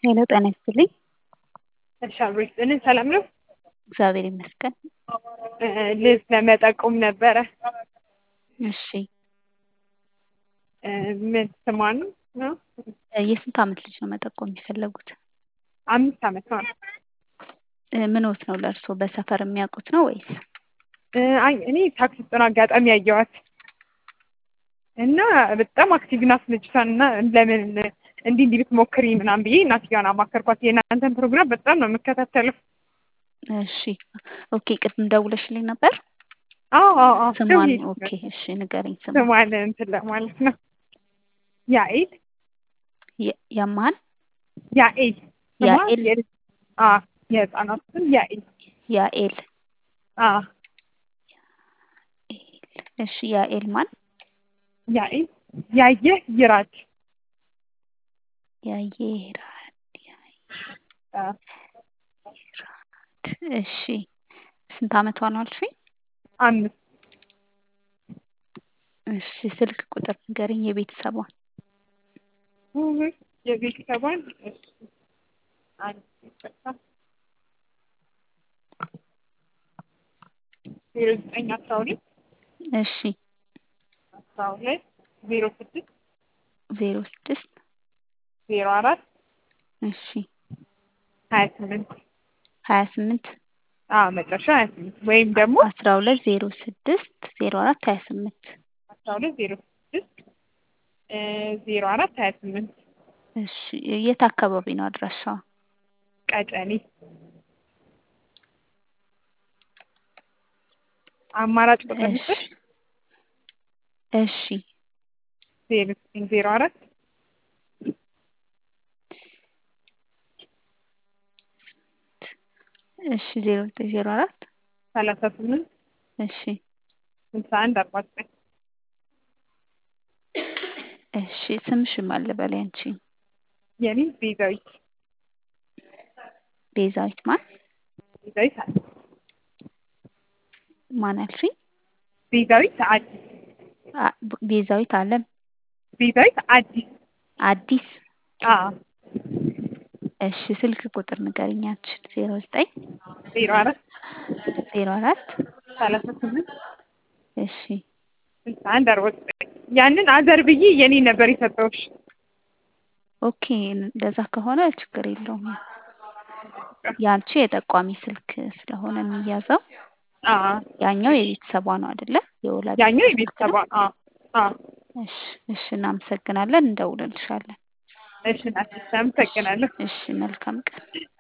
ሄሎ ጤና ይስጥልኝ። እሺ አብሮ ይስጥልን። ሰላም ነው? እግዚአብሔር ይመስገን። ልብስ ለመጠቆም ነበረ። እሺ ምን ስሟን ነው? የስንት ዓመት ልጅ ነው መጠቆም የፈለጉት? አምስት ዓመት ነው። ምንዎት ነው ለእርስዎ በሰፈር የሚያውቁት ነው ወይስ? አይ እኔ ታክሲ ውስጥ ነው አጋጣሚ ያየኋት እና በጣም አክቲቭ ናት ልጅቷን እና ለምን እንዲህ እንዲህ ብትሞክሪ ምናምን ብዬ እናትየዋን አማከርኳት። የእናንተን ፕሮግራም በጣም ነው የምከታተለው። እሺ ኦኬ። ቅድም ደውለሽልኝ ነበር? አዎ አዎ አዎ። ስሟን ደውዬ ኦኬ። እሺ ንገረኝ ስሟን። ስሟን እንትን ለማለት ነው። ያኤል የ- የማን ያኤል ስሟ ያኤል? የልጅ- አዎ የህፃናት ስም ያኤል ያኤል አዎ እሺ ያኤል ማን? ያኤል ያየህ ይራድ ያየራድ አዎ እሺ ስንት ዓመቷ ነው አልሽኝ? አምስት እሺ ስልክ ቁጥር ንገረኝ የቤተሰቧን። ውይ፣ የቤተሰቧን እሺ፣ አንድ ይቅርታ፣ ዜሮ ዘጠኝ አስራ ሁለት እሺ አስራ ሁለት ዜሮ ስድስት ዜሮ ስድስት ዜሮ አራት እሺ ሀያ ስምንት ሀያ ስምንት አዎ መጨረሻ ሀያ ስምንት ወይም ደግሞ አስራ ሁለት ዜሮ ስድስት ዜሮ አራት ሀያ ስምንት አስራ ሁለት ዜሮ ስድስት ዜሮ አራት ሀያ ስምንት እሺ የት አካባቢ ነው አድራሻዋ? ቀጨኔ አማራጭ ቁጥር እሺ ልስጥሽ እሺ ዜሮ ዘጠኝ ዜሮ አራት እሺ ዜሮ ዘጠኝ ዜሮ አራት ሰላሳ ስምንት እሺ ስልሳ አንድ አርባ ዘጠኝ እሺ ስምሽን ማን ልበል ያንቺ? የኔ ቤዛዊት ቤዛዊት ማን ቤዛዊት አዲስ ማን አልሽኝ? ቤዛዊት አዲስ አ- ቤዛዊት አለም ቤዛዊት አዲስ አዲስ አዎ እሺ ስልክ ቁጥር ንገሪኝ ያንቺን ዜሮ ዘጠኝ ዜሮ አራት ዜሮ አራት ሰላሳ ስምንት እሺ ስልሳ አንድ አርባ ዘጠኝ ያንን አዘር ብዬ የኔ ነበር የሰጠሁሽ። ኦኬ እንደዛ ከሆነ ችግር የለውም። ያንቺ የጠቋሚ ስልክ ስለሆነ የሚያዘው አዎ ያኛው የቤተሰቧ ነው አይደለ? የወላጅ ያኛው ስልክ የቤተሰቧ ነው። አዎ አዎ እሺ እሺ እናመሰግናለን። እንደውልልሻለን። እሺ ናት። አመሰግናለሁ። እሺ መልካም ቀን።